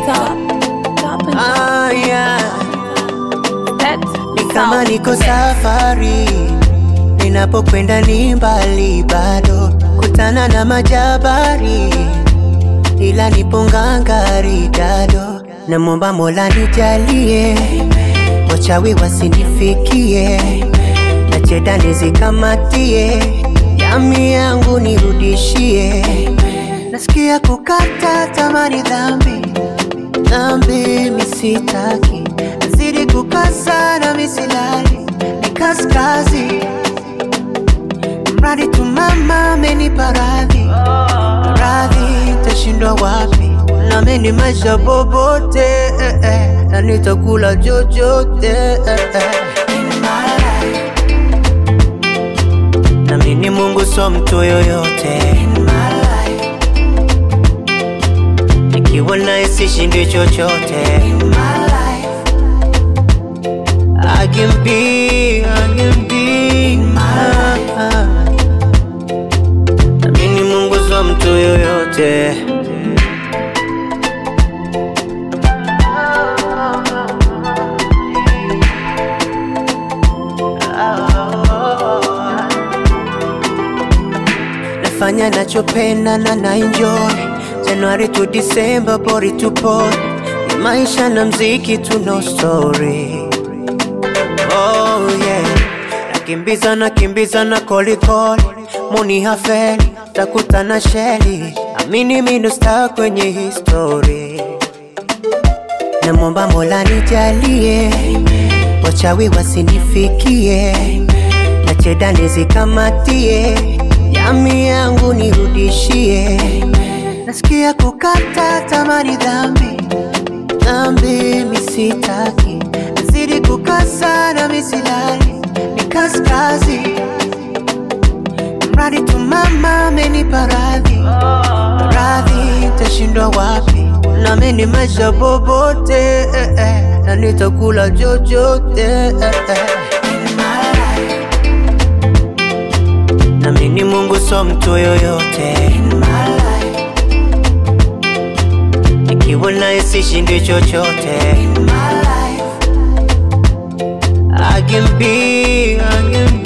top, top and Ah, yeah. that Ni kama sound niko that- safari, ninapokwenda ni mbali bado, kutana na majabari, ila nipo ngangari dado. Namwomba Mola nijalie, wachawi wasinifikie, na cheda nizikamatie, yami yangu nirudishie. Nasikia kukata tamani dhambi dhambi misitaki, nazidi kukasa na misilali ni kaskazi, mradi tu mama amenipa radhi radhi, tashindwa wapi? Nami maisha bobote eh, eh, na nitakula chochote eh, eh. In my life. Nami ni Mungu so mtu yoyote In my life. Nikiwa naye sishindi chochote In my life. I can be, I can be In my life. Nami ni Mungu so mtu yoyote nafanya nachopenda na na enjoy Januari to December bori tupo ni maisha na mziki tu no story oh yeah nakimbiza nakimbiza na kolikoli muni hafeli takutana sheli amini mino star kwenye history namwomba Mola nijalie wachawi wasinifikie na cheda nizikamatie yami yangu nirudishie nasikia kukata tamani dhambi dhambi misitaki nazidi kukasa na misilali ni kaskazi mradi tu mama amenipa radhi radhi tashindwa wapi nami ni maisha bobote eh, eh, na nitakula chochote eh, eh. In my life. nami ni Mungu so mtu yoyote In my life. nikiwa naye sishindi chochote In my life. I can be, I can